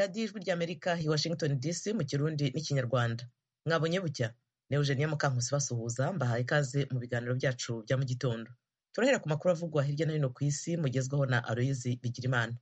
radiyo ijwi ry'amerika i washington dc mu kirundi n'ikinyarwanda mwabonye bucya ni eugenia mukankusi basuhuza mbahaye ikaze mu biganiro byacu bya mu gitondo turahera ku makuru avugwa hirya no hino ku isi mugezwaho na aloyizi bigirimana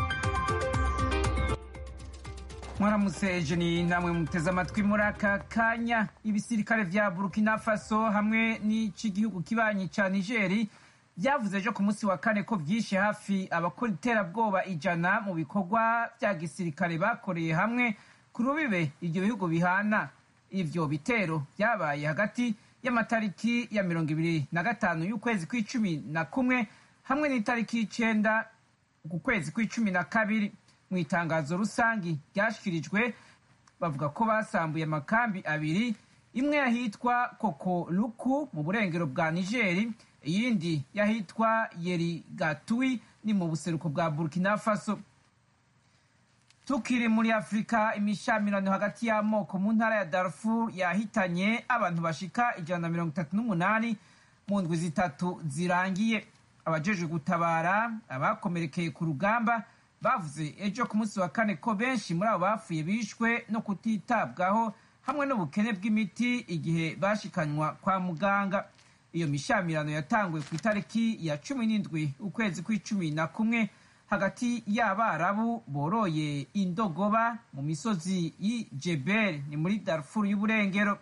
mwaramutse ejeni namwe muteze amatwi muri aka kanya ibisirikare vya burkina faso hamwe n'ic'igihugu kibanyi ca nigeri vyavuze ejo ku munsi wa kane ko vyishe hafi abakora iterabwoba ijana mu bikorwa vya gisirikare bakoreye hamwe ku rubibe ivyo bihugu bihana ivyo bitero vyabaye hagati y'amatariki ya mirongo ibiri na gatanu y'ukwezi kw'icumi na kumwe hamwe n'itariki y'icenda ku kwezi kw'icumi na kabiri mu itangazo rusangi ryashyikirijwe bavuga ko basambuye amakambi abiri imwe yahitwa koko luku mu burengero bwa nigeri iyindi yahitwa yeri gatui ni mu buseruko bwa burkina faso tukiri muri afurika imishamirano hagati y'amoko mu ntara ya darfur yahitanye abantu bashika ijana na mirongo itatu n'umunani mu ndwi zitatu zirangiye abajejwe gutabara abakomerekeye ku rugamba bavuze ejo ku munsi wa kane ko benshi muri abo bapfuye bishwe no kutitabwaho hamwe n'ubukene bw'imiti igihe bashikanywa kwa muganga iyo mishamirano yatanguye ku itariki ya cumi n'indwi ukwezi kw'icumi na kumwe hagati y'abarabu boroye indogoba mu misozi y'i jebel ni muri darfur y'uburengero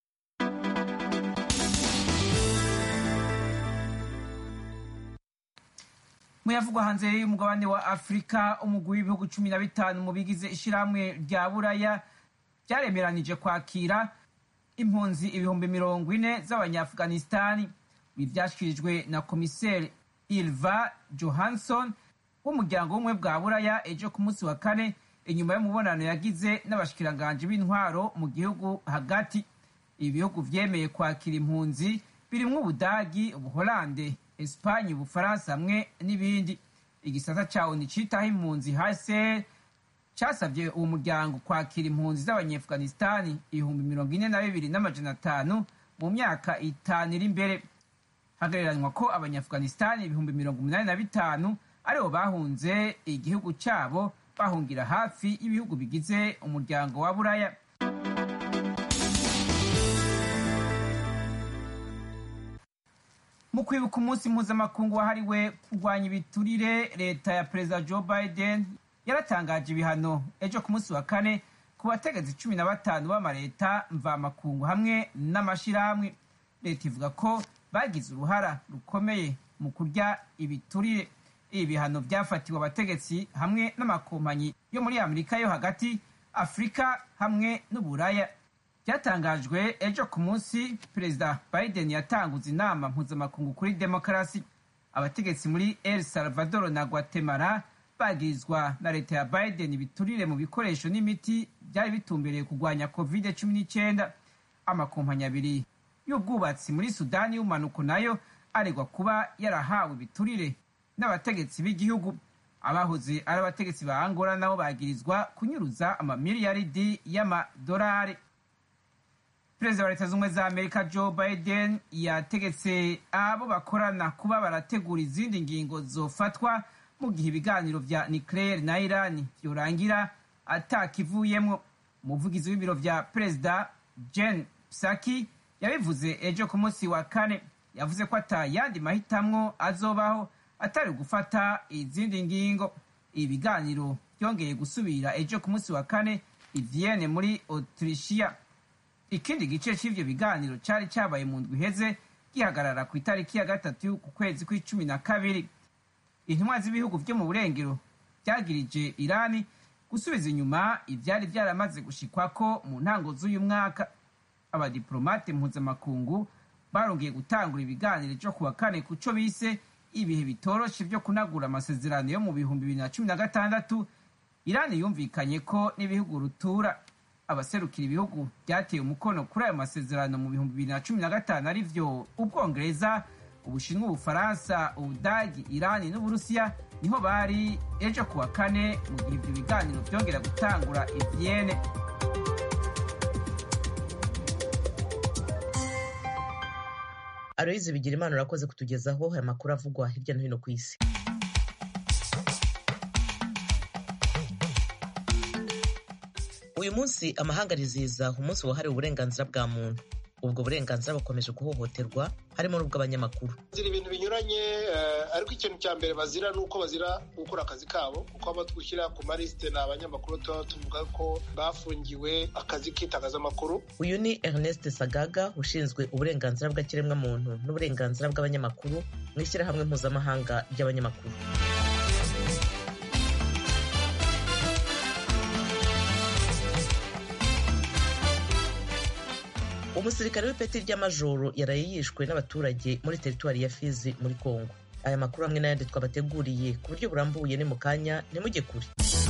muyavugwa hanze y'umugabane wa afurika umugwi w'ibihugu cumi na bitanu mu bigize ishirahamwe rya buraya byaremeranije kwakira impunzi ibihumbi mirongo ine z'abanyaafghanistani ibi vyashyikirijwe na komiseri ilva johansson w'umuryango w'ubumwe bwa buraya ejo ku munsi wa kane inyuma y'umubonano yagize n'abashikiranganji b'intwaro mu gihugu hagati ibi bihugu vyemeye kwakira impunzi birimwo ubudagi ubuholande esipanye ubufaransa hamwe n'ibindi igisata ca oni citaho impunzi hcr casavye uwo muryango kwakira impunzi z'abanyeafghanistani ibihumbi mirongo ine na bibiri n'amajana atanu mu myaka itanu iri imbere hagereranywa ko abanyaafghanistani ibihumbi mirongo umunani na bitanu aribo bahunze igihugu cabo bahungira hafi y'ibihugu bigize umuryango wa buraya mu kwibuka umunsi mpuzamakungu wahariwe kurwanya ibiturire leta ya perezida joe biden yaratangaje ibihano ejo ku munsi wa kane ku bategetsi cumi na batanu b'amaleta mvamakungu hamwe n'amashirahamwe leta ivuga ko bagize uruhara rukomeye mu kurya ibiturire ibi bihano byafatiwe abategetsi hamwe n'amakompanyi yo muri amerika yo hagati afurika hamwe n'uburaya byatangajwe ejo ku munsi perezida biden yatanguze inama mpuzamakungu kuri demokarasi abategetsi muri el salvador na guatemala bagirizwa na leta ya biden ibiturire mu bikoresho n'imiti byari bitumbereye kurwanya covid cumi n'icyenda amakompanyi abiri y'ubwubatsi muri sudani y'umanuko nayo aregwa kuba yarahawe ibiturire n'abategetsi b'igihugu abahoze ari abategetsi ba angola nabo bagirizwa kunyuruza amamiliyaridi y'amadolari perezida wa leta z'ubumwe za amerika joe biden yategetse abo bakorana kuba barategura izindi ngingo zofatwa mu gihe ibiganiro vya nucleaire na irani vyorangira atakivuyemwo umuvugizi w'ibiro vya perezida jen psaki yabivuze ejo ku munsi wa kane yavuze ko ata yandi mahitamwo azobaho atari gufata izindi ngingo ibi biganiro byongeye gusubira ejo ku munsi wa kane i vienne muri autrichia ikindi gice c'ivyo biganiro cari cabaye mu ndwi iheze gihagarara ku itariki ya gatatu ku kwezi kw'icumi na kabiri intumwa z'ibihugu vyo mu burengero vyagirije irani gusubiza inyuma ivyari vyaramaze gushikwako mu ntango z'uyu mwaka abadiplomate mpuzamakungu barongeye gutangura ibiganiro vyo kuwa kane ku co bise ibihe bitoroshe vyo kunagura amasezerano yo mu bihumbi bibiri na cumi na gatandatu irani yumvikanye ko n'ibihugu rutura abaserukira ibihugu byateye umukono kuri ayo masezerano mu bihumbi bibiri na cumi na gatanu ari vyo ubwongereza ubushinwa ubufaransa ubudagi irani n'uburusiya niho bari ejo kuwa kane mu gihe ibyo biganiro byongera gutangura ivyene aloyizi bigira imana urakoze kutugezaho aya makuru avugwa hirya no hino ku isi uyu munsi amahanga arizihiza umunsi wahariwe uburenganzira bwa muntu ubwo burenganzira bukomeje guhohoterwa harimo n'ubw'abanyamakuru bazira ibintu binyuranye ariko ikintu cya mbere bazira ni uko bazira gukora akazi kabo kuko abo twishyira ku malisite ni abanyamakuru tuba tuvuga ko bafungiwe akazi k'itangazamakuru uyu ni ernest sagaga ushinzwe uburenganzira bw'ikiremwamuntu n'uburenganzira bw'abanyamakuru mu ishyirahamwe mpuzamahanga ry'abanyamakuru umusirikare w'ipeti ry'amajoro yaraye yishwe n'abaturage muri teritwari ya fizi muri kongo aya makuru hamwe n'ayandi twabateguriye ku buryo burambuye ni mu kanya ntimujye kure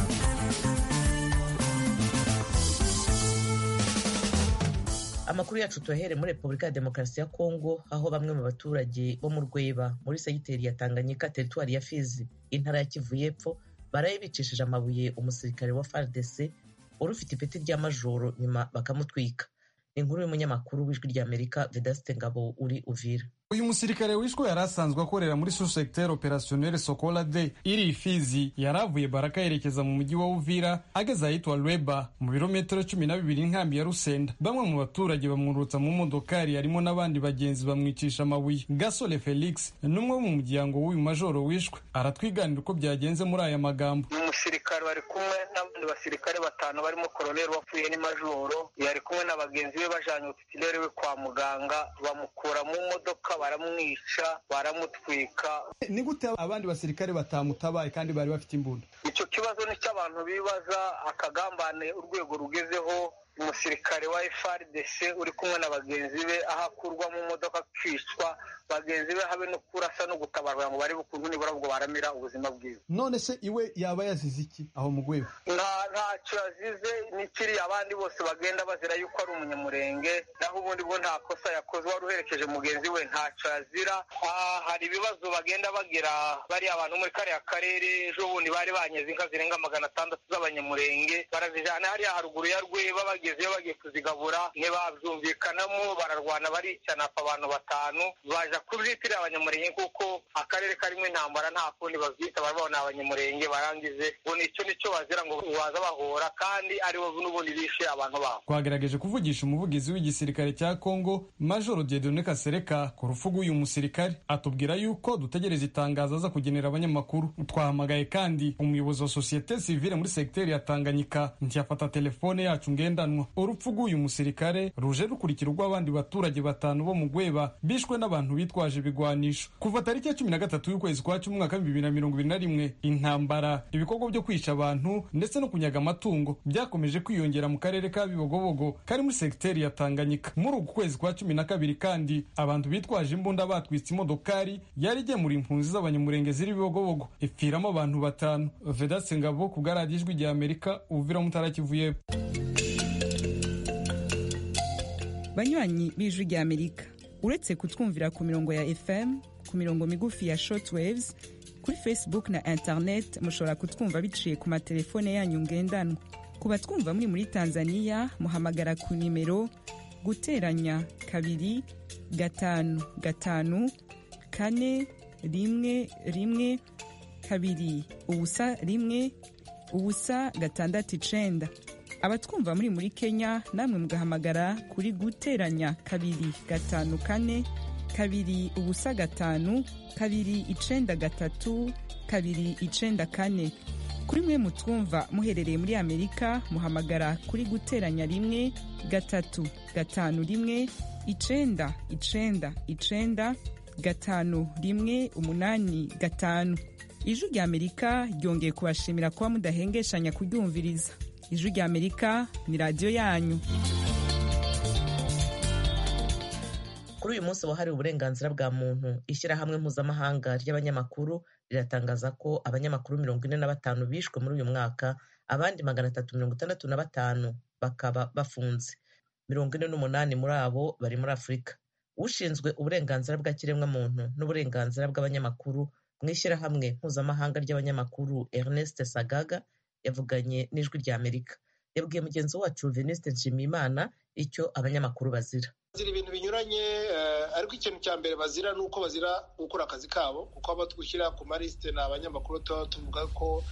amakuru yacu tuyahere muri repubulika ya demokarasi ya kongo aho bamwe mu baturage bo mu rweba muri segiteri ya tanganyika teritwari ya fizi intara ya kivu y'epfo baraye bicishije amabuye umusirikare wa fardc wari ufite ipeti ry'amajoro nyuma bakamutwika inkuru y'umunyamakuru w'ijwi ry'amerika vedasite ngabo uri uvira uyu musirikare wishwe yari asanzwe akorera muri sous-secteur opérationnel sokola de iri ifizi yari avuye baraka yerekeza mu mujyi wa uvira ageze ahitwa lweba mu birometero cumi na bibiri nkambi ya rusenda bamwe mu baturage bamwurutsa mu modokari harimo n'abandi bagenzi bamwicisha amabuye gasole felix n'umwe wo mu muryango w'uyu majoro wishwe aratwiganira uko byagenze muri aya magambo umusirikare bari kumwe n'abandi basirikare batanu barimo koroneri wapfuye ni majoro yari kumwe na bagenzi be bajanye utitilere we kwa muganga bamukura mu modoka baramwica baramutwika ni gute abandi basirikare batamutabaye kandi bari bafite imbunda icyo kibazo ni cyo abantu bibaza akagambane urwego rugezeho umusirikare wa FRDC uri kumwe na bagenzi be aho akurwa mu modoka akicwa bagenzi be habe no kurasa no gutabarwa ngo bari bukuntu nibura ubwo baramira ubuzima bwiwe none se iwe yaba yazize iki aho mu rwego nta ntacyo yazize n'ikiri abandi bose bagenda bazira yuko ari umunyamurenge naho ubundi bwo nta kosa yakoze wari uherekeje mugenzi we ntacyo yazira hari ibibazo bagenda bagira bariya abantu muri kariya karere ejo bundi bari banyeze inka zirenga magana atandatu z'abanyamurenge barazijana hariya haruguru ya rweba bagezeyo bagiye kuzigabura ntibabyumvikanamo bararwana baricana apfa abantu batanu baja kubyitirira abanyamurenge kuko akarere karimo intambara nta kundi bavyita barabona abanyamurenge barangize ngo nicyo nicyo bazira ngo baza bahora kandi aribo n'ubundi bishe abantu babo twagerageje kuvugisha umuvugizi w'igisirikare cya kongo majoro diedone kasereka ku rupfu rw'uyu musirikare atubwira yuko dutegereza itangazo aza kugenera abanyamakuru twahamagaye kandi umuyobozi wa sosiyete sivile muri segiteri ya tanganyika ntiyafata telefone yacu ngendanwa urupfu rw'uyu musirikare ruje rukurikira urw'abandi baturage batanu bo mu gweba bishwe n'abantu bitwaje ibigwanisho kuva tariki ya cumi na gatatu y'ukwezi kwa cumi umwaka w'ibihumbi bibiri na mirongo ibiri na rimwe intambara ibikorwa byo kwica abantu ndetse no kunyaga amatungo byakomeje kwiyongera mu karere ka bibogobogo kari muri segiteri ya tanganyika muri uku kwezi kwa cumi na kabiri kandi abantu bitwaje imbunda batwitse imodokari yari igemura impunzi z'abanyamurenge ziri bibogobogo ipfiramo abantu batanu vedatse ngabo ku bwaradiyo ijwi rya amerika uvira mutara kivu y'epfo banywanyi b'ijwi rya amerika uretse kutwumvira ku mirongo ya fm ku mirongo migufi ya shortwaves kuri facebook na internet mushobora kutwumva biciye ku matelefone yanyu ngendanwa ku batwumva muri muri tanzania muhamagara ku nimero guteranya kabiri gatanu gatanu kane rimwe rimwe kabiri ubusa rimwe ubusa gatandatu icenda abatwumva muri muri kenya namwe mugahamagara kuri guteranya kabiri gatanu kane kabiri ubusa gatanu kabiri icenda gatatu kabiri icenda kane kuri mwe mutwumva muherereye muri amerika muhamagara kuri guteranya rimwe gatatu gatanu rimwe icenda icenda icenda gatanu rimwe umunani gatanu ijwi rya amerika ryongeye kubashimira kuba mudahengeshanya kuryumviriza ijwi rya amerika ni radiyo yanyu kuri uyu munsi wahariwe uburenganzira bwa muntu ishyirahamwe mpuzamahanga ry'abanyamakuru riratangaza ko abanyamakuru mirongo ine na batanu bishwe muri uyu mwaka abandi magana atatu mirongo itandatu na batanu bakaba bafunze mirongo ine n'umunani muri abo bari muri afurika ushinzwe uburenganzira bw'ikiremwamuntu n'uburenganzira bw'abanyamakuru mu ishyirahamwe mpuzamahanga ry'abanyamakuru ernest sagaga yavuganye n'ijwi rya amerika yabwiye mugenzi wacu veniste nshimiyimana icyo abanyamakuru bazira bazira ibintu binyuranye ariko ikintu cya mbere bazira ni uko bazira gukora akazi kabo kuko abo twishyira ku malisite ni abanyamakuru tuba tuvuga ko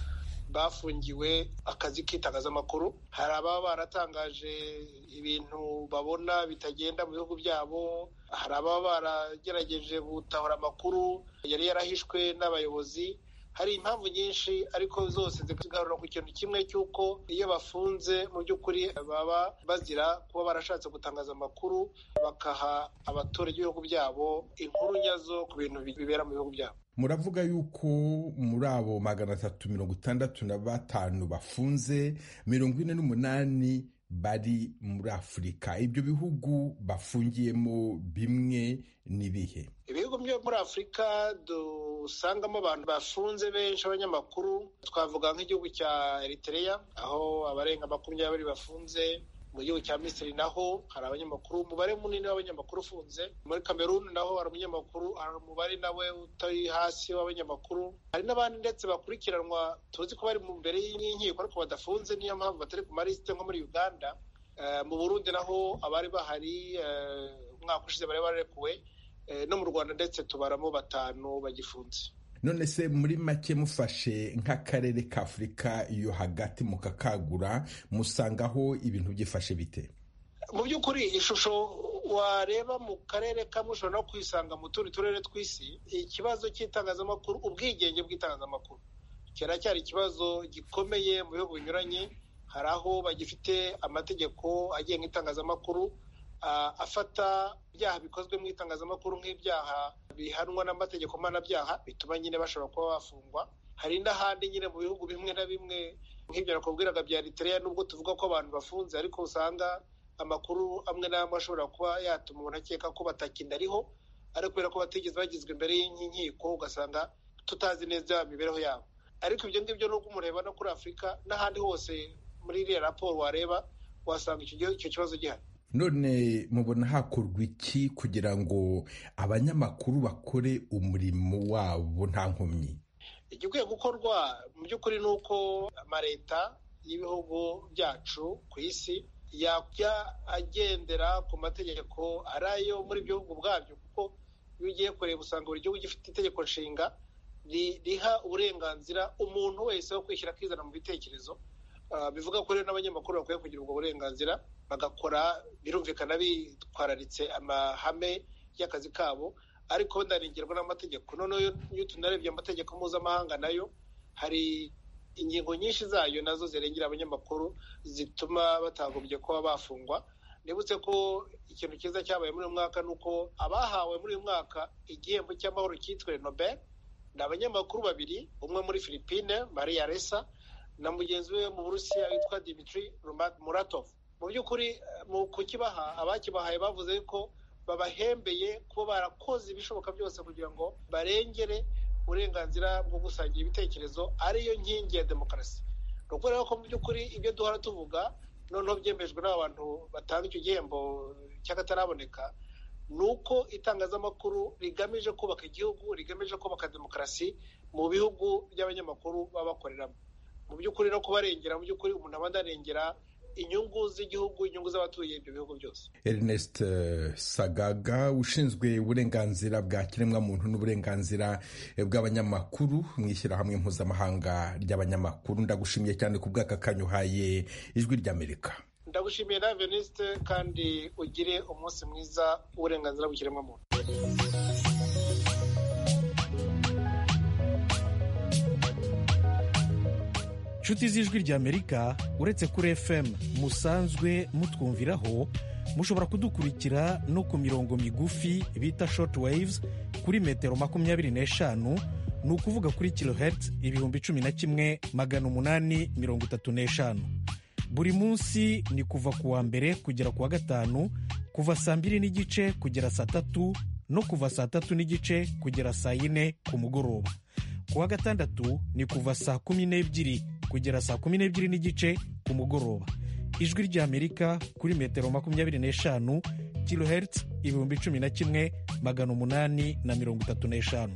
bafungiwe akazi k'itangazamakuru hari ababa baratangaje ibintu babona bitagenda mu bihugu byabo hari ababa baragerageje gutahura amakuru yari yarahishwe n'abayobozi hari impamvu nyinshi ariko zose zigarura ku kintu kimwe cy'uko iyo bafunze mu by'ukuri baba bazira kuba barashatse gutangaza amakuru bakaha abaturage b'ibihugu byabo inkuru nyazo ku bintu bibera mu bihugu byabo muravuga yuko muri abo magana atatu mirongo itandatu na batanu bafunze mirongo ine n'umunani bari muri afurika ibyo bihugu bafungiyemo bimwe n'ibihe ibihugu byo muri afurika dusangamo abantu bafunze benshi abanyamakuru twavuga nk'igihugu cya Eritrea aho abarenga makumyabiri bafunze mu gihugu cya misiri naho hari abanyamakuru umubare munini w'abanyamakuru ufunze muri kameruni naho hari umunyamakuru hari umubare nawe utari hasi w'abanyamakuru hari n'abandi ndetse bakurikiranwa tuzi ko bari mu mbere y'inkiko ariko badafunze niyo mpamvu batari ku malisite nko muri uganda mu burundi naho abari bahari umwaka ushize bari barekuwe no mu rwanda ndetse tubaramo batanu bagifunze none se muri make mufashe nk'akarere ka afurika yo hagati mukakagura musangaho ibintu byifashe bite mu by'ukuri ishusho wareba mu karere kamwe ushobora no kwisanga mu tundi turere tw'isi ikibazo cy'itangazamakuru ubwigenge bw'itangazamakuru kiracyari ikibazo gikomeye mu bihugu binyuranye hari aho bagifite amategeko agenga itangazamakuru afata ibyaha bikozwe mu itangazamakuru nk'ibyaha bihanwa n'amategeko mpanabyaha bituma nyine bashobora kuba bafungwa hari n'ahandi nyine mu bihugu bimwe na bimwe nk'ibyo nakubwiraga bya Eritrea nubwo tuvuga ko abantu bafunze ariko usanga amakuru amwe n'amwe ashobora kuba yatuma umuntu akeka ko batakindariho ariko kubera ko batigeze bagizwe imbere y'inkiko ugasanga tutazi neza imibereho yabo ariko ibyo ngibyo nubwo umureba no kuri afurika n'ahandi hose muri iriya raporo wareba wasanga icyo kibazo gihari none mubona hakorwa iki kugira ngo abanyamakuru bakore umurimo wabo nta nkomyi igikwiye gukorwa mu by'ukuri ni uko amaleta y'ibihugu byacu ku isi yajya agendera ku mategeko ari ayo muri ibyo bihugu bwabyo kuko iyo ugiye kureba usanga buri gihugu gifite itegeko nshinga riha uburenganzira umuntu wese wo kwishyira akizana mu bitekerezo bivuga ko rero n'abanyamakuru bakwiye kugira ubwo burenganzira bagakora birumvikana bitwararitse amahame y'akazi kabo ariko ndarengerwa n'amategeko noneho iyo tunarebye amategeko mpuzamahanga nayo hari ingingo nyinshi zayo nazo zirengera abanyamakuru zituma batagombye kuba bafungwa nibutse ko ikintu cyiza cyabaye muri uyu mwaka ni uko abahawe muri uyu mwaka igihembo cy'amahoro cyitwa nobel ni abanyamakuru babiri umwe muri philippine maria resa na mugenzi we mu burusiya witwa dimitri muratov mu by'ukuri mu kukibaha abakibahaye bavuze ko babahembeye kuba barakoze ibishoboka byose kugira ngo barengere uburenganzira bwo gusangira ibitekerezo ariyo nkingi ya demokarasi ni ukubera ko mu by'ukuri ibyo duhora tuvuga noneho byemejwe n'abantu batanga icyo gihembo cy'akataraboneka ni uko itangazamakuru rigamije kubaka igihugu rigamije kubaka demokarasi mu bihugu by'abanyamakuru baba bakoreramo mu by'ukuri no kubarengera mu by'ukuri umuntu aba adarengera inyungu z'igihugu inyungu z'abatuye ibyo bihugu byose Ernest Sagaga ushinzwe uburenganzira bwa kiremwamuntu n'uburenganzira bw'abanyamakuru mu ishyirahamwe mpuzamahanga ry'abanyamakuru ndagushimiye cyane ku bw'aka kanya uhaye ijwi ry'amerika ndagushimiye na venisite kandi ugire umunsi mwiza w'uburenganzira bw'ikiremwamuntu inshuti z'ijwi ry'amerika uretse kuri fm musanzwe mutwumviraho mushobora kudukurikira no ku mirongo migufi bita short waves kuri metero makumyabiri n'eshanu ni ukuvuga kuri kilohertz ibihumbi cumi na kimwe magana umunani mirongo itatu n'eshanu buri munsi ni kuva ku wa mbere kugera ku wa gatanu kuva saa mbiri n'igice kugera saa tatu no kuva saa tatu n'igice kugera saa yine ku mugoroba ku wa gatandatu ni kuva saa kumi n'ebyiri kugera saa kumi n'ebyiri n'igice ku mugoroba ijwi ry'amerika kuri metero makumyabiri n'eshanu kilohertz ibihumbi cumi na kimwe magana umunani na mirongo itatu n'eshanu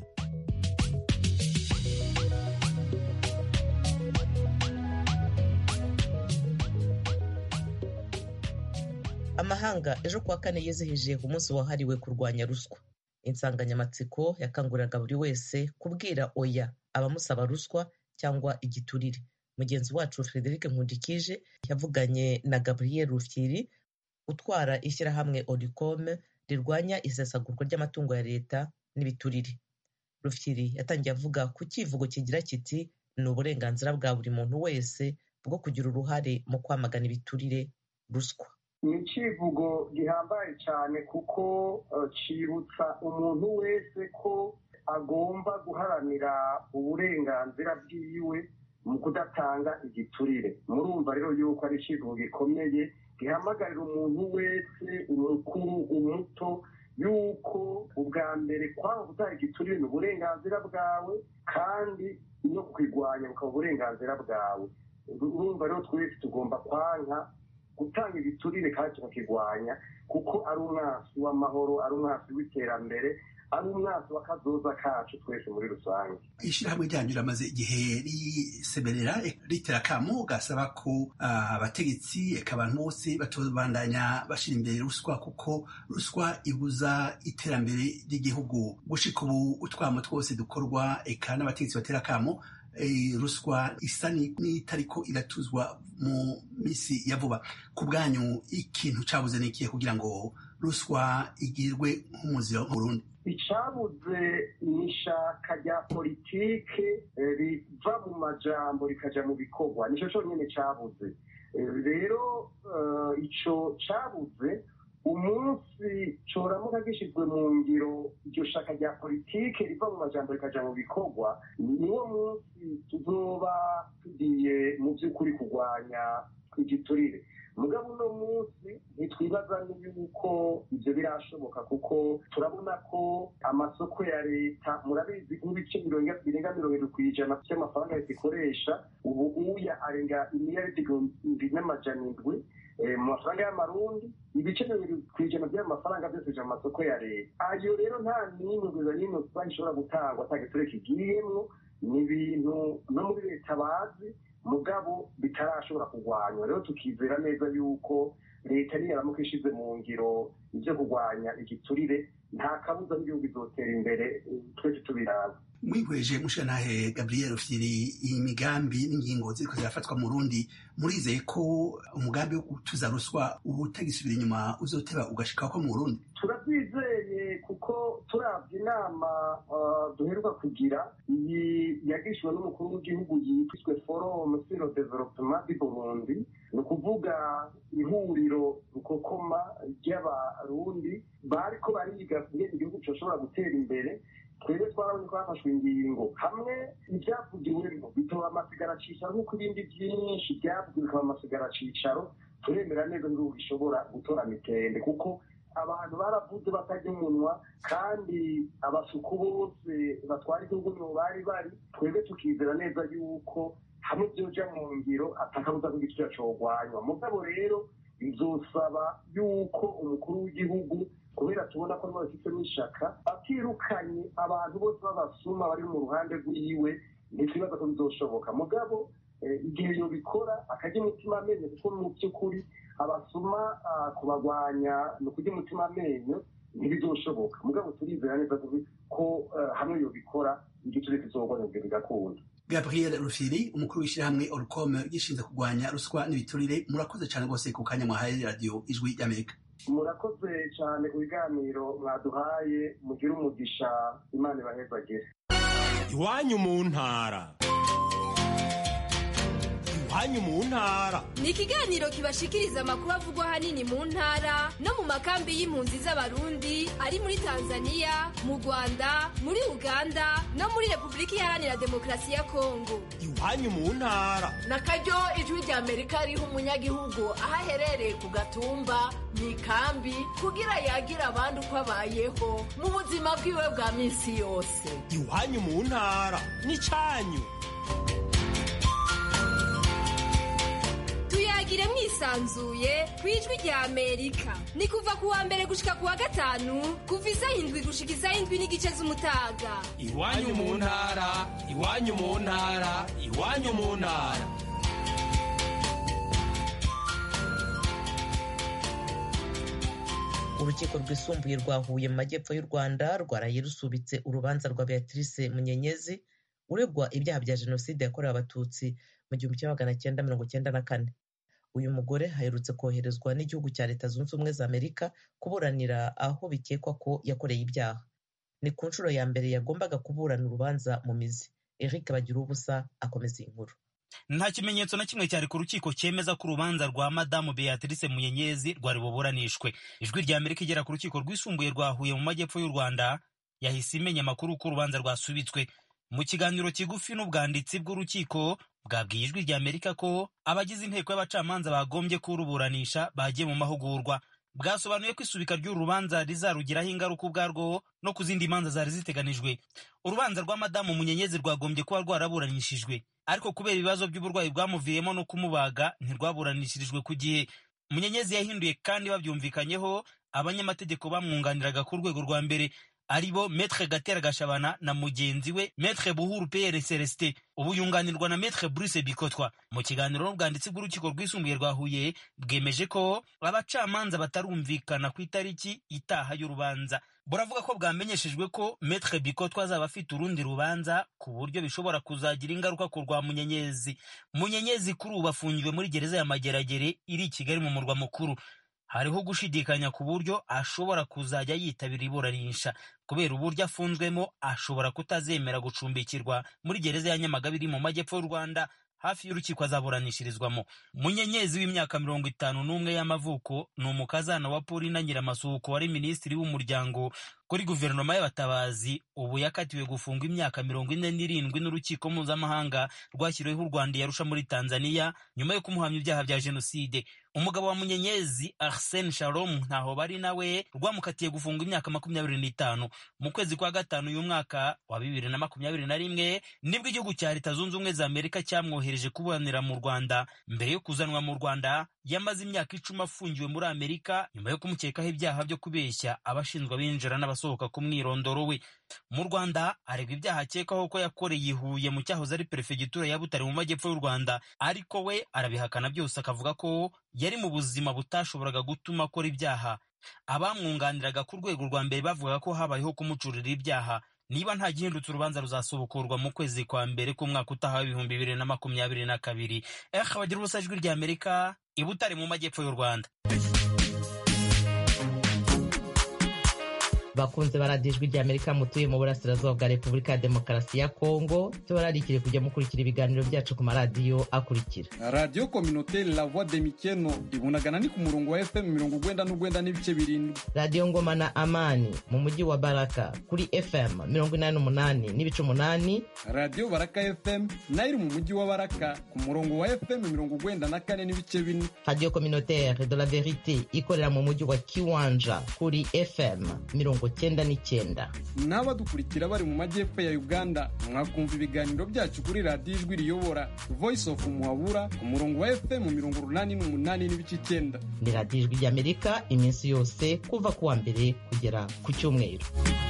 amahanga ejo kuwa kane yizihije umunsi wahariwe kurwanya ruswa insanganyamatsiko yakanguriraga buri wese kubwira oya abamusaba ruswa cyangwa igiturire mugenzi wacu frederic nkundikije yavuganye na gabriel rufyiri utwara ishyirahamwe oricome rirwanya isesagurwa ry'amatungo ya leta n'ibiturire rufyiri yatangiye avuga ku kivugo kigira kiti ni uburenganzira bwa buri muntu wese bwo kugira uruhare mu kwamagana ibiturire ruswa ni icivugo gihambaye cyane kuko cyibutsa umuntu wese ko agomba guharanira uburenganzira bwiwe mu kudatanga igiturire murumva rero yuko ari icivugo gikomeye gihamagarira umuntu wese umukuru umuto yuko ubwa mbere kwanga gutanga igiturire ni uburenganzira bwawe kandi no kwirwanya bukaba uburenganzira bwawe urumva rero twese tugomba kwanka gutanga ibiturire kandi tukakirwanya kuko ari umwasi w'amahoro ari umwasi w'iterambere ari umwasi w'akazoza kacu twese muri rusange ishyirahamwe ryanyu riramaze igihe risemerera ritera akamo gasaba ko abategetsi eka abantu bose batobandanya bashyira imbere ruswa kuko ruswa ibuza iterambere ry'igihugu gushika ubu utwamo twose dukorwa eka n'abategetsi batera akamo ruswa isa n'itariko iratuzwa mu minsi ya vuba ku bwanyu ikintu cyabuze ni ikihe kugira ngo ruswa igirwe nk'umuziro mu Burundi icyabuze ni ishaka rya politike riva mu majambo rikajya mu bikorwa nicyo cyonyine cyabuze rero icyo cyabuze umunsi coramuka gishyizwe mu ngiro iryo shaka rya politike riva mu majambo rikajya mu bikorwa niwo munsi tuzoba tugiye mu by'ukuri kurwanya igiturire mugabo uno munsi ntitwibaza yuko ibyo birashoboka kuko turabona ko amasoko ya leta murabizi nk'ibice birenga mirongo irindwi ku ijana by'amafaranga leta ikoresha ubu uya arenga imiliyaridi igihumbi n'amajana indwi mu mafaranga y'amarundi ibice mirongo irindwi ku ijana by'amafaranga byose bija mu masoko ya leta ayo rero nta n'imwe guza n'imwe banki ishobora gutangwa ata giturire kigiyemwo ni ibintu no muri leta bazi mugabo bitarashobora kurwanywa rero tukizera neza yuko leta niyaramuka ishize mu ngiro ibyo kurwanya igiturire nta kabuza n'igihugu izotera imbere twese tubiraba mwihweje mushantahe gabriel firi iyi migambi n'ingingo ziriko zirafatwa mu rundi murizeye ko umugambi wo gutuza ruswa ubu utagisubira inyuma uzoteba ugashika ko mu burundi turabyizeye kuko turabye inama duheruka kugira iyi yagishijwe n'umukuru w'igihugu yitwiswe forum sur le développement du burundi ni ukuvuga ihuriro rukokoma ry'abarundi bariko bariga ingene igihugu coshobora gutera imbere twebwe twarabonye ko hafashwe ingingo hamwe ibyavugiwemo bitoba amasigara cicaro nk'uko ibindi byinshi byavugiwe bikaba amasigara cicaro turemera neza n'igihugu gishobora gutora mitende kuko abantu baravuze batajya umunwa kandi abasuku bose batwara igihugu nibo bari bari twebwe tukizera neza yuko hamwe byoja mu ngiro atakabuza ko igiciro cogwanywa mugabo rero bizosaba yuko umukuru w'igihugu kubera tubona ko bafite n'ishaka atirukanye abantu bose b'abasuma bari mu ruhande rw'iwe ntitwibaza ko bizoshoboka mugabo igihe yobikora akajya umutima amenyo kuko mu by'ukuri abasuma kubagwanya ni ukujya umutima amenyo ntibizoshoboka mugabo turizera neza ko hamwe yobikora igiciro kizogwanywa bigakunda gabriel rufiri umukuru w'ishyirahamwe orcom gishinzwe kurwanya ruswa n'ibiturire murakoze cyane rwose ku kanya mwahaye radiyo ijwi ry'amerika murakoze cyane ku biganiro mwaduhaye mugire umugisha imana ibahezagire iwanyu mu ntara iwanyu mu ntara ni ikiganiro kibashikiriza amakuru avugwa ahanini mu ntara no mu makambi y'impunzi z'abarundi ari muri tanzania mu rwanda muri uganda no muri repubulika iharanira demokarasi ya kongo iwanyu mu ntara na karyo ijwi rya amerika riha umunyagihugu aho aherereye ku gatumba mu ikambi kugira yagira abandi uko abayeho mu buzima bwiwe bwa minsi yose iwanyu mu ntara ni cyanyu tuyagire mwisanzuye ku ijwi rya amerika ni kuva ku wa mbere gushika ku wa gatanu kuva isaha indwi gushika isaha indwi n'igice z'umutaga iwanyu mu ntara iwanyu mu ntara iwanyu mu ntara urukiko rwisumbuye rwa huye mu majyepfo y'u rwanda rwaraye rusubitse urubanza rwa beatrice munyenyezi uregwa ibyaha bya jenoside yakorewe abatutsi mu gihumbi kimwe magana cyenda mirongo cyenda na kane uyu mugore aherutse koherezwa n'igihugu cya leta zunze ubumwe za amerika kuburanira aho bikekwa ko yakoreye ibyaha ni ku nshuro ya mbere yagombaga kuburana urubanza mu mizi eric bagira ubusa akomeza iyi nkuru nta kimenyetso na kimwe cyari ku rukiko cyemeza ko urubanza rwa madamu beatrice munyenyezi rwari buburanishwe ijwi rya amerika igera ku rukiko rwisumbuye rwa huye mu majyepfo y'u rwanda yahise imenya amakuru ko urubanza rwasubitswe mu kiganiro kigufi n'ubwanditsi bw'urukiko bwabwiye ijwi rya amerika ko abagize inteko y'abacamanza bagombye kuruburanisha bagiye mu mahugurwa bwasobanuye ko isubika ry'uru rubanza rizarugiraho ingaruka ubwarwo no ku zindi manza zari ziteganijwe urubanza rwa madamu munyenyezi rwagombye kuba rwaraburanishijwe ariko kubera ibibazo by'uburwayi bwamuviyemo no kumubaga ntirwaburanishirijwe ku gihe munyenyezi yahinduye kandi babyumvikanyeho abanyamategeko bamwunganiraga ku rwego rwa mbere ari bo metre gatera gashabana na mugenzi we metre buhuru pr celestin ubu yunganirwa na metre bruce bikotwa mu kiganiro n'ubwanditsi bw'urukiko rwisumbuye rwa huye bwemeje ko abacamanza batarumvikana ku itariki itaha y'urubanza buravuga ko bwamenyeshejwe ko metre bikotwa azaba afite urundi rubanza ku buryo bishobora kuzagira ingaruka ku rwa munyenyezi munyenyezi kuri ubu afungiwe muri gereza ya mageragere iri i kigali mu murwa mukuru hariho gushidikanya ku buryo ashobora kuzajya yitabira iburanisha kubera uburyo afunzwemo ashobora kutazemera gucumbikirwa muri gereza ya nyamagabe iri mu majyepfo y'u rwanda hafi y'urukiko azaburanishirizwamo munyenyezi w'imyaka mirongo itanu n'umwe y'amavuko ni umukazana wa paulina nyiramasuhuko wari minisitiri w'umuryango kuri guverinoma y'abatabazi ubu yakatiwe gufungwa imyaka mirongo ine n'irindwi n'urukiko mpuzamahanga rwashyiriweho u rwanda yarusha muri tanzania nyuma yo kumuhamya ibyaha bya jenoside umugabo wa munyenyezi arsene shalom ntaho bari nawe rwamukatiye gufungwa imyaka makumyabiri n'itanu mu kwezi kwa gatanu uyu mwaka wa bibiri na makumyabiri na rimwe nibwo igihugu cya leta zunze ubumwe za amerika cyamwohereje kuburanira mu rwanda mbere yo kuzanwa mu rwanda yamaze imyaka icumi afungiwe muri amerika nyuma yo kumukekaho ibyaha byo kubeshya abashinzwe abinjira n'abasohoka ku mwirondoro we mu rwanda aregwa ibyaha akekwaho ko yakoreye i huye mu cyahoze ari perefegitura ya butare mu majyepfo y'u rwanda ariko we arabihakana byose akavuga ko yari mu buzima butashoboraga gutuma akora ibyaha abamwunganiraga ku rwego rwa mbere bavugaga ko habayeho kumucurira ibyaha niba nta gihindutse urubanza ruzasubukurwa mu kwezi kwa mbere k'umwaka utaha w'ibihumbi bibiri na makumyabiri na kabiri eh bagira ubusa ijwi rya amerika i butare mu majyepfo y'u rwanda bakunze baradiyo ijwi rya amerika mutuye mu burasirazuba bwa repubulika ya demokarasi ya kongo tubararikire kujya mukurikira ibiganiro byacu ku maradiyo akurikira radiyo kominoteri la voix de mikeno ibunagana ni ku murongo wa fm mirongo ugwenda n'ugwenda n'ibice birindwi radiyo ngoma na amani mu mujyi wa baraka kuri fm mirongo inani n'umunani n'ibice umunani radiyo baraka fm nayo iri mu mujyi wa baraka ku murongo wa fm mirongo ugwenda na kane n'ibice bine radiyo kominoteri de la verite ikorera mu mujyi wa kiwanja kuri fm mirongo cyenda n'icyenda n'abadukurikira bari mu majyepfo ya uganda mwakumva ibiganiro byacu kuri radiyo ijwi riyobora voice of muhabura ku murongo wa fm mirongo urunani n'umunani n'ibice icyenda ni radiyo ijwi ry'amerika iminsi yose kuva ku wa mbere kugera ku cyumweru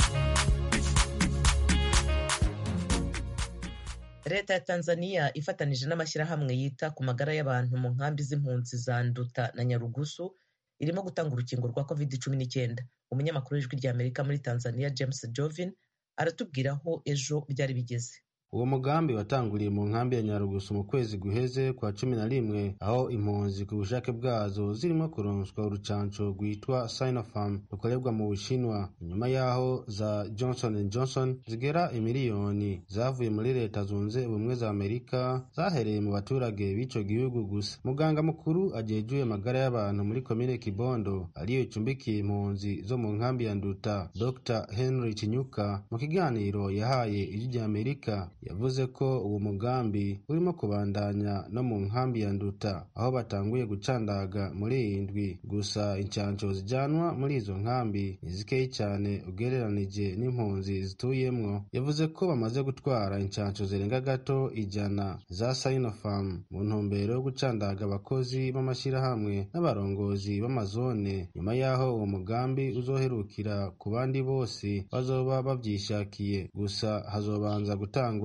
leta ya tanzania ifatanije n'amashyirahamwe yita ku magara y'abantu mu nkambi z'impunzi za nduta na nyarugusu irimo gutanga urukingo rwa covid cumi n'icyenda umunyamakuru w'ijwi rya amerika muri tanzania james jovin aratubwira aho ejo byari bigeze uwo mugambi watanguriye mu nkambi ya nyarugusu mu kwezi guheze kwa cumi na rimwe aho impunzi ku bushake bwazo zirimo kuronswa urucanco rwitwa sinopharm rukorerwa mu bushinwa inyuma y'aho za johnson johnson zigera imiliyoni zavuye muri leta zunze ubumwe za amerika zahereye mu baturage b'ico gihugu gusa muganga mukuru ajejuye amagara y'abantu muri komine kibondo ariyo icumbikiye impunzi zo mu nkambi ya nduta dr henry kinyuka mu kiganiro yahaye ijwi rya amerika yavuze ko uwo mugambi urimo kubandanya no mu nkambi ya nduta aho batanguye gucandaga muri iyi ndwi gusa incanco zijyanwa muri izo nkambi ni zikeyi cyane ugereranije n'impunzi zituyemwo yavuze ko bamaze gutwara incanco zirenga gato ijana za sinopharm mu ntumbero yo gucandaga abakozi b'amashyirahamwe n'abarongozi b'amazone nyuma y'aho uwo mugambi uzoherukira ku bandi bose bazoba babyishakiye gusa hazobanza gutangwa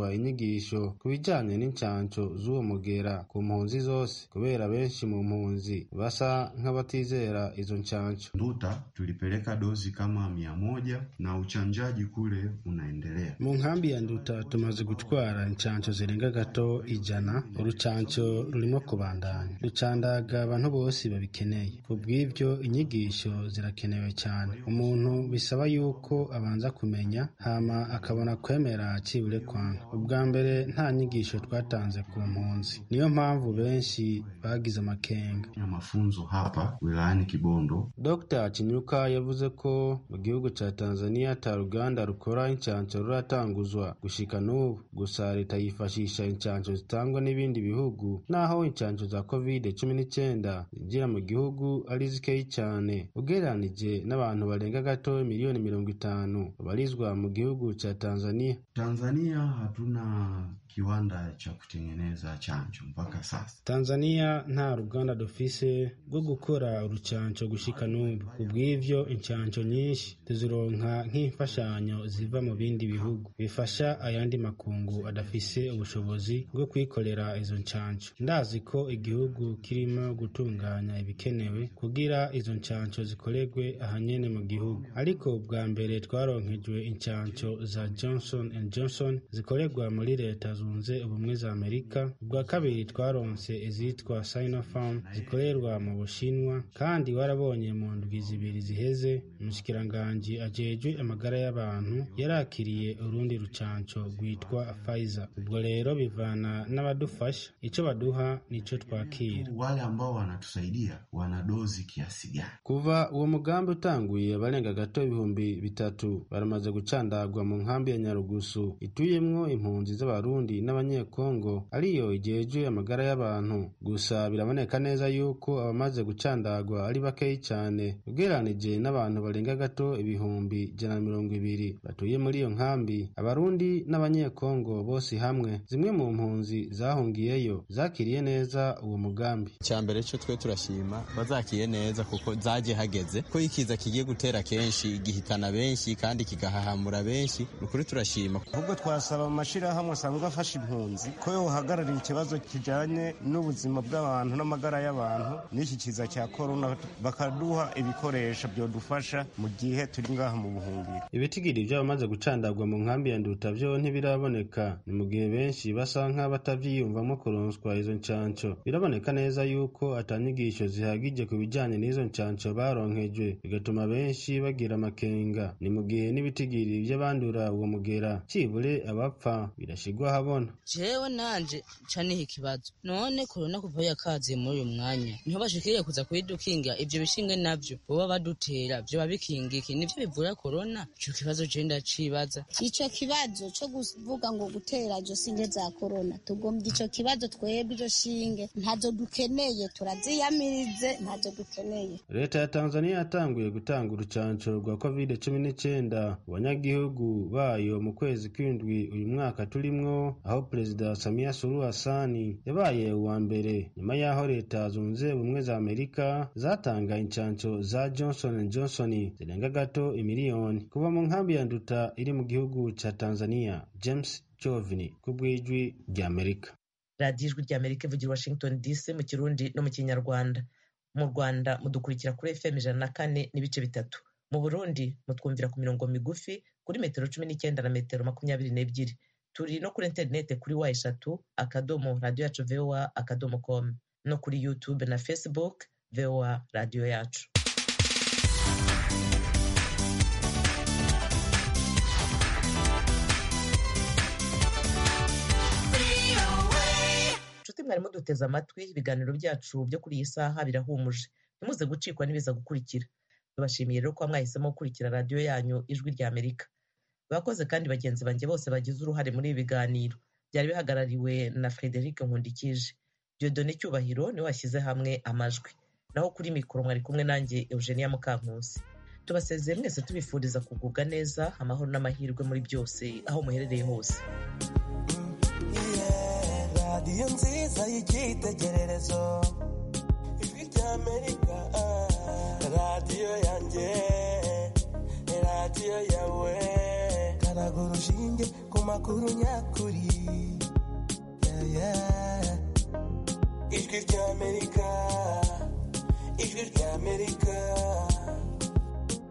gutangwa inyigisho ku bijanye n'incanco z'uwo mugera ku mpunzi zose kubera benshi mu mpunzi basa nk'abatizera izo ncanco Nduta tulipeleka dozi kama mia moja na uchanjaji kule unaendelea. mu nkambi ya nduta tumaze gutwara incanco zirenga gato ijana urucanco rurimo kubandanya rucandaga abantu bose babikeneye ku bw'ivyo inyigisho zirakenewe cyane umuntu bisaba yuko abanza kumenya hama akabona kwemera cibure kwanga ubwa mbere nta nyigisho twatanze ku mpunzi niyo mpamvu benshi bagize amakenga Na mafunzo hapa wilayani Kibondo Dr Kinyuka yavuze ko mu gihugu ca Tanzania ata ruganda rukora incanco ruratanguzwa gushika n'ubu gusa leta yifashisha incanco zitangwa n'ibindi bihugu naho incanco za covid cumi n'icyenda zinjira mu gihugu ari zikeyi cyane ugereranije n'abantu barenga gato miliyoni mirongo itanu babarizwa mu gihugu ca Tanzania Tanzania hatuna kiwanda cha kutengeneza chanjo mpaka sasa. Tanzania nta ruganda dufise rwo gukora urucanco gushika n'ubu kubw'ivyo incanco nyinshi tuzironka nk'imfashanyo ziva mu bindi bihugu bifasha ayandi makungu adafise ubushobozi bwo kwikorera izo ncanco ndazi ko igihugu kirimo gutunganya ibikenewe kugira izo ncanco zikorerwe ahanyene mu gihugu ariko bwa mbere twaronkejwe incanco za Johnson and Johnson zikorerwa muri leta zunze ubumwe za Amerika ubwa kabiri twaronse izitwa Sinopharm zikorerwa mu Bushinwa kandi warabonye mu ndwi zibiri ziheze umushikiranganji ajejwe amagara y'abantu yarakiriye urundi rucanco rwitwa Pfizer ubwo rero bivana n'abadufasha ico baduha nico twakira Wale ambao wanatusaidia wana dozi kiasi gani? kuva uwo mugambi utanguye abarenga gato ibihumbi bitatu baramaze gucandagwa mu nkambi ya nyarugusu ituyemwo impunzi z'abarundi n'abanyekongo ariyo igejwe amagara y'abantu gusa biraboneka neza yuko abamaze gucandagwa ari bakeyi cyane ugereranije n'abantu barenga gato ibihumbi ijana na mirongo ibiri batuye muri iyo nkambi abarundi n'abanyekongo bose hamwe zimwe mu mpunzi zahungiyeyo zakiriye neza uwo mugambi icya mbere cyo twe turashima bazakiye neza kuko zagiye hageze ko ikiza kigiye gutera kenshi gihitana benshi kandi kigahahamura benshi ni ukuri turashima ahubwo twasaba mu mashyirahamwe asanzwe afasha impunzi ko yohagararira ikibazo kijyanye n'ubuzima bw'abantu n'amagara y'abantu n'iki kiza cya korona bakaduha ibikoresho byodufasha mu gihe turi ngaha mu buhungiro ibitigiri by'abamaze gucandagwa mu nkambi ya nduta byo ntibiraboneka ni mu gihe benshi basa nk'abatavyiyumvamo kuronswa izo ncanco biraboneka neza yuko atanyigisho zihagije ku bijanye n'izo ncanco baronkejwe bigatuma benshi bagira amakenga ni mu gihe n'ibitigiri by'abandura uwo mugera cibure abapfa birashigwa habona jewe nanje ca niha ikibazo none korona kuva yakaziye muri uyu mwanya niho bashikiriye kuza kuyidukinga ivyo bishinge navyo boba badutera vyoba bikingiki nivyo bivura korona ico kibazo je ndacibaza ico kibazo co kuvuga ngo gutera izo shinge za korona tugombye ico kibazo twebwe izo shinge ntazo dukeneye turaziyamirize ntazo dukeneye leta ya tanzania yatanguye gutanga urucanco rwa covid cumi n'icyenda ku banyagihugu bayo mu kwezi kw'indwi uyu mwaka turimwo aho perezida samia suluhu hasani yabaye uwa mbere nyuma y'aho leta zunze ubumwe za amerika zatanga incanco za johnson johnson zirenga gato imiliyoni kuva mu nkambi ya nduta iri mu gihugu ca tanzania james jovini ku bw'ijwi ry'amerika radiyo ijwi ry'amerika ivugira washington dc mu kirundi no mu kinyarwanda mu rwanda mudukurikira kuri fm ijana na kane n'ibice bitatu mu burundi mutwumvira ku mirongo migufi kuri metero cumi n'icyenda na metero makumyabiri n'ebyiri turi no kuri interineti kuri wa eshatu akadomo radiyo yacu voa akadomo com no kuri youtube na facebook voa radiyo yacu inshuti mwarimu duteze amatwi ibiganiro byacu byo kuri iyi saha birahumuje ntimuze gucikwa n'ibiza gukurikira tubashimiye rero kuba mwahisemo gukurikira radiyo yanyu ijwi rya amerika bakoze kandi bagenzi banjye bose bagize uruhare muri ibi biganiro byari bihagarariwe na frederic nkundikije diodone cyubahiro niwe washyize hamwe amajwi naho kuri mikoro mwari kumwe nanjye eugenia mukankusi tubasezeye mwese tubifuriza kugubwa neza amahoro n'amahirwe muri byose aho muherereye hose radiyo nziza y'icyitegererezo ijwi ry'amerika radiyo yanjye radiyo yawe duteraga urushinge ku makuru nyakuri Yeah, yeah. ijwi ry'amerika ijwi ry'amerika